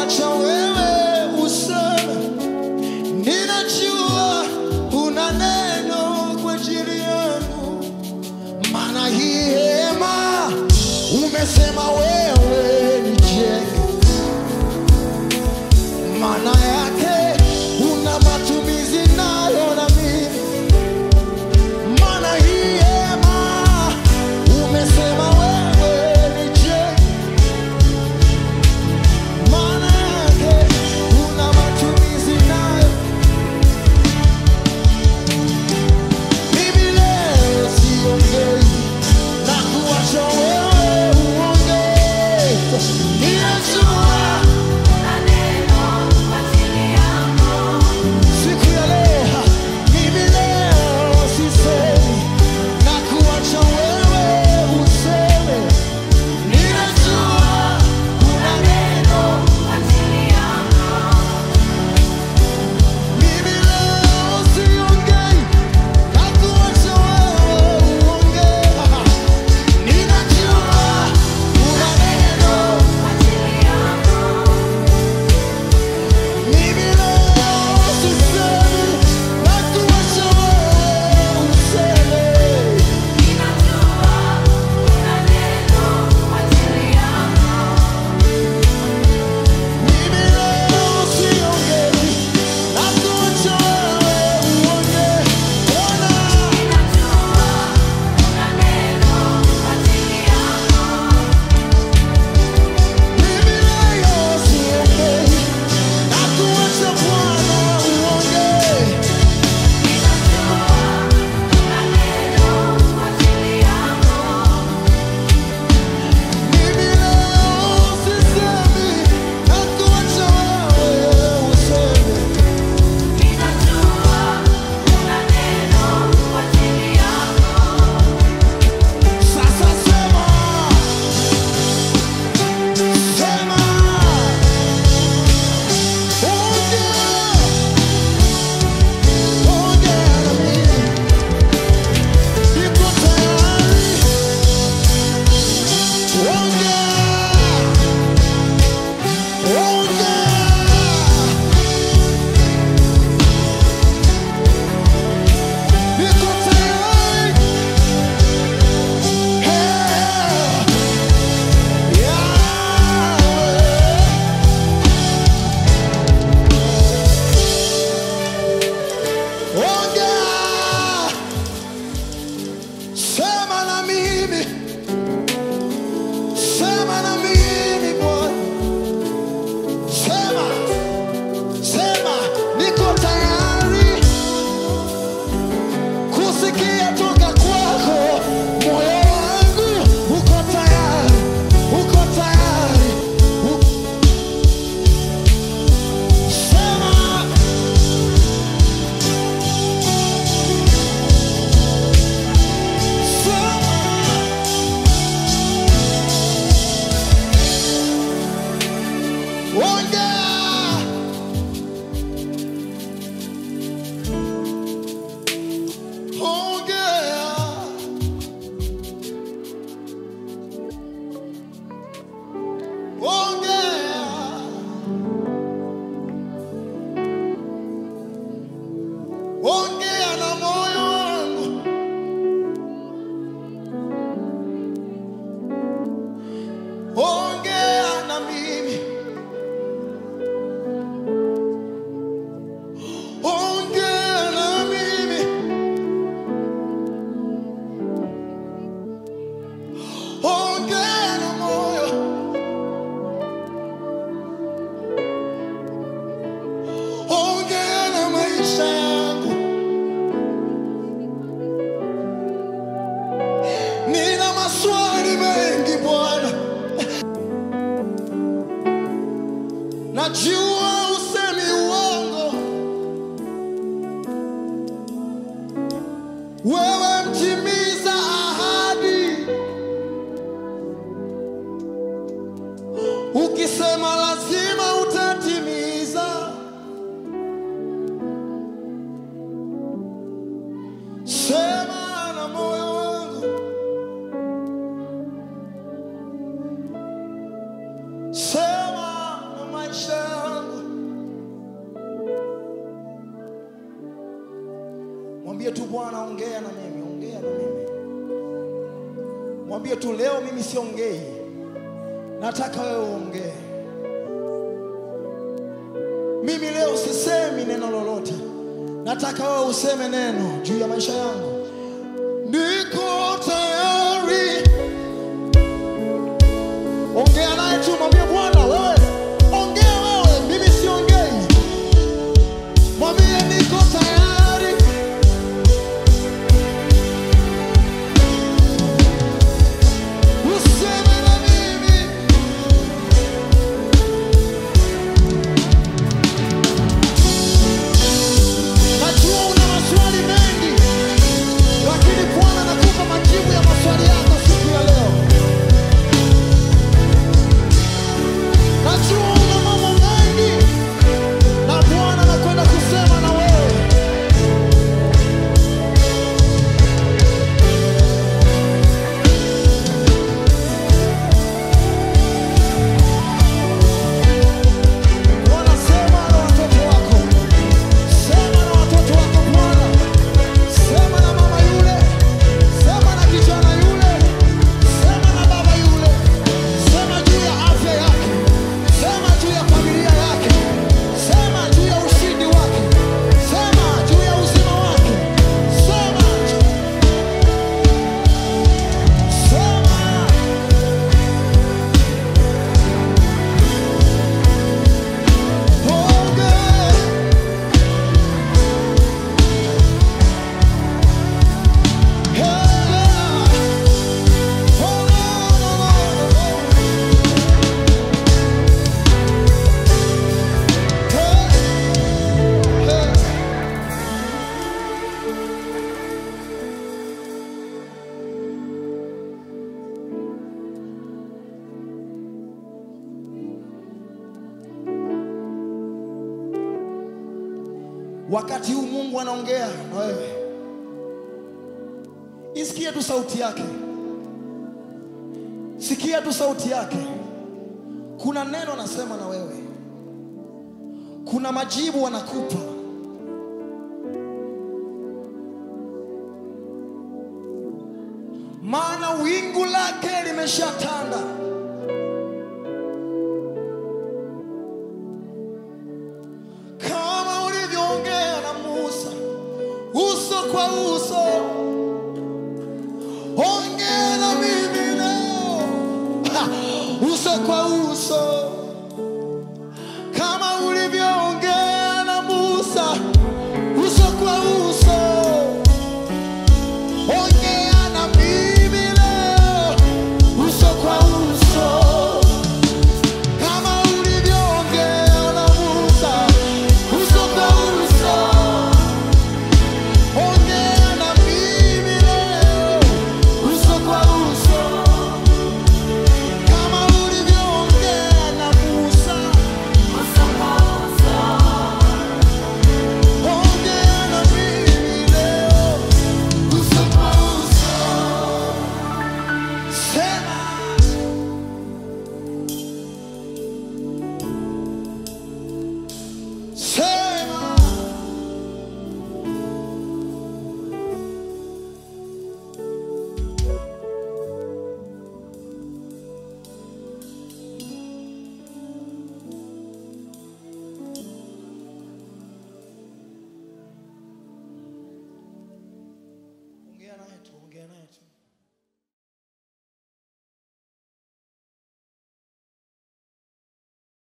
kuacha wewe useme, ninajua una neno kwa ajili yangu, maana hii hema umesema wewe nijenge, maana yake una matumizi nayo na mimi maana hii hema umesema wewe nijenge, maana yake una matumizi nayo. Mimi leo siongei na kuacha wewe uongee, ninajua siku ya leo, mimi leo sisemi na kuacha wewe useme, ninajua una neno Mimi leo siongei na kuacha wewe uongee. Ninajua una neno. Mimi leo sisemi na kuacha wewe useme. Mimi leo siongei na kuacha wewe uongee. Bwana Mimi leo siongei na kuacha Bwana uongee. Mimi leo sisemi na kuacha wewe useme. Sasa sema, sema, ongea, ongea na mimi, niko tayari. Ongea, ongea, niko tayari. Hey. Ongea, sema na mimi, sema na mimi Bwana, sema, sema, niko tayari kusikia toka kwako, moyo wangu uko tayari, uko tayari. u- Sema, sema, ongea. Ongea. Ongea. Ongea na moyo wangu. Ongea na mimi. Ongea na mimi. Ongea na moyo. Ongea na maisha yangu. Nina maswali mengi Bwana. Najua usemi uongo. Wewe mtimiza ahadi. Ukisema lazima utatimiza. Sema na moyo wangu. Sema na maisha Bwana, ongea na mimi, ongea na mimi. Mwambie tu leo, mimi siongei, nataka wewe uongee. Mimi leo sisemi neno lolote, nataka wewe useme neno juu ya maisha yangu. Niko tayari. Ongea naye tu, mwambie Bwana, wewe ongea wewe, mimi siongei. Mwambie niko tayari. Useme na mimi. Najua una maswali mengi, lakini Bwana anakupa majibu ya maswali yako siku ya leo. Najua una mambo mengi, na Bwana anakwenda kusema na wewe. Bwana, sema na watoto wako. Sema na watoto wako Bwana, sema na mama yule, sema na kijana yule, sema na baba yule, sema juu ya afya yake, sema juu ya familia yake, sema juu ya ushindi wake, sema juu ya uzima wake, sema sema ongea Wakati huu Mungu anaongea na wewe, isikie tu sauti yake, sikia tu sauti yake. Kuna neno anasema na wewe, kuna majibu anakupa. Maana wingu lake limeshatanda. Kama ulivyoongea na Musa uso kwa uso, ongea na mimi leo ha, uso kwa uso, kama